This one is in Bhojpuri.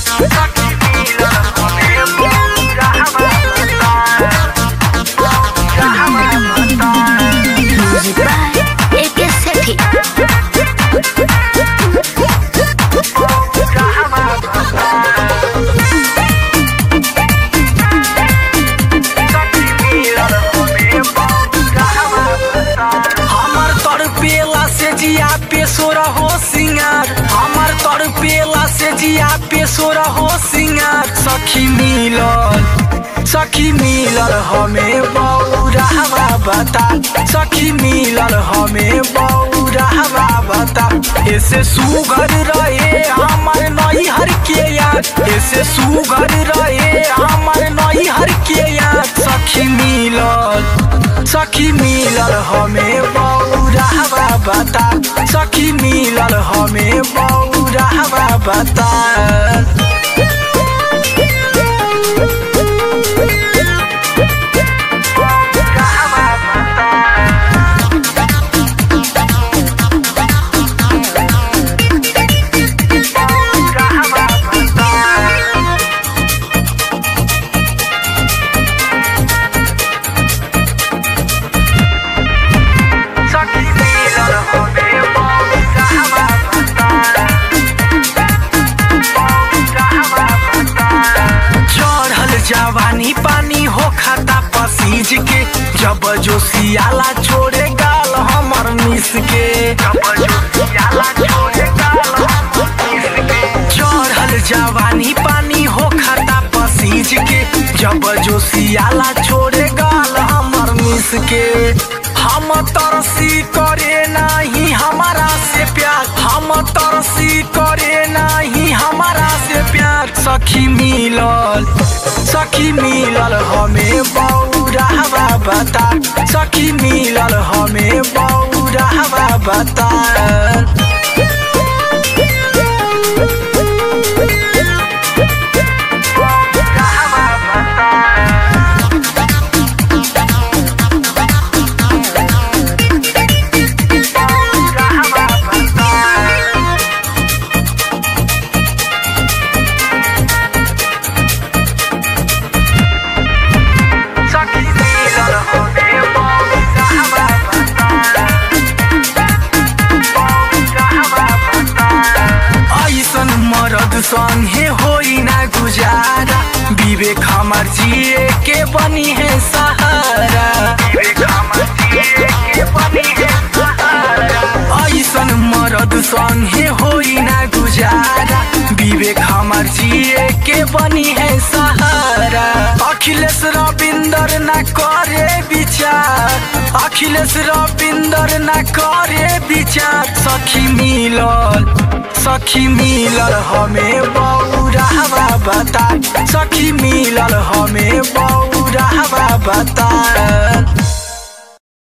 Music by AK Sethi. हमर तर पेला से जिया पे सोरा हो सिंगार हमर तर पेला से जिया पे सोरा हो सिंगार सखी मिलल सखी मिलल हमें बौरावा बता सखी मिलल हमें बौरावा बता ऐसे सुघर रहे हमर नैहर के यार ऐसे सुघर रहे हमर नैहर के यार सखी मिलल सखी मिलल हमें बौरावा बता सखी मिलल हमें बौरावा बता सखी मिलल हमें बौरावा चढ़ल जवानी पानी हो खाता पसीज के जब जो सियाला छोड़े गाल हमर मिस के चढ़ल जवानी पानी हो खाता पसीज के जब जो सियाला छोड़े गाल हमर मिस के हम तरसी करे नहीं हमारा से प्यार हम तरसी करे नहीं हमारा से प्यार सखी मिलल सखी मिलल हमें बौरावा बता सखी मिलल हमें बौरावा बता सखी मिलल हमें बौरावा ऐसन मरद संगे होई ना गुजारा विवेक हमर जिए के बनी है सहारा ऐसन मरद संगे होई ना गुजारा विवेक हमर जिए के बनी है सहारा अखिलेश रविंदर ना करे विचार अखिलेश रविंदर ना करे विचार सखी मिलल सखी मिलल हमें बौरावा बता सखी मिलल हमें बौरावा बता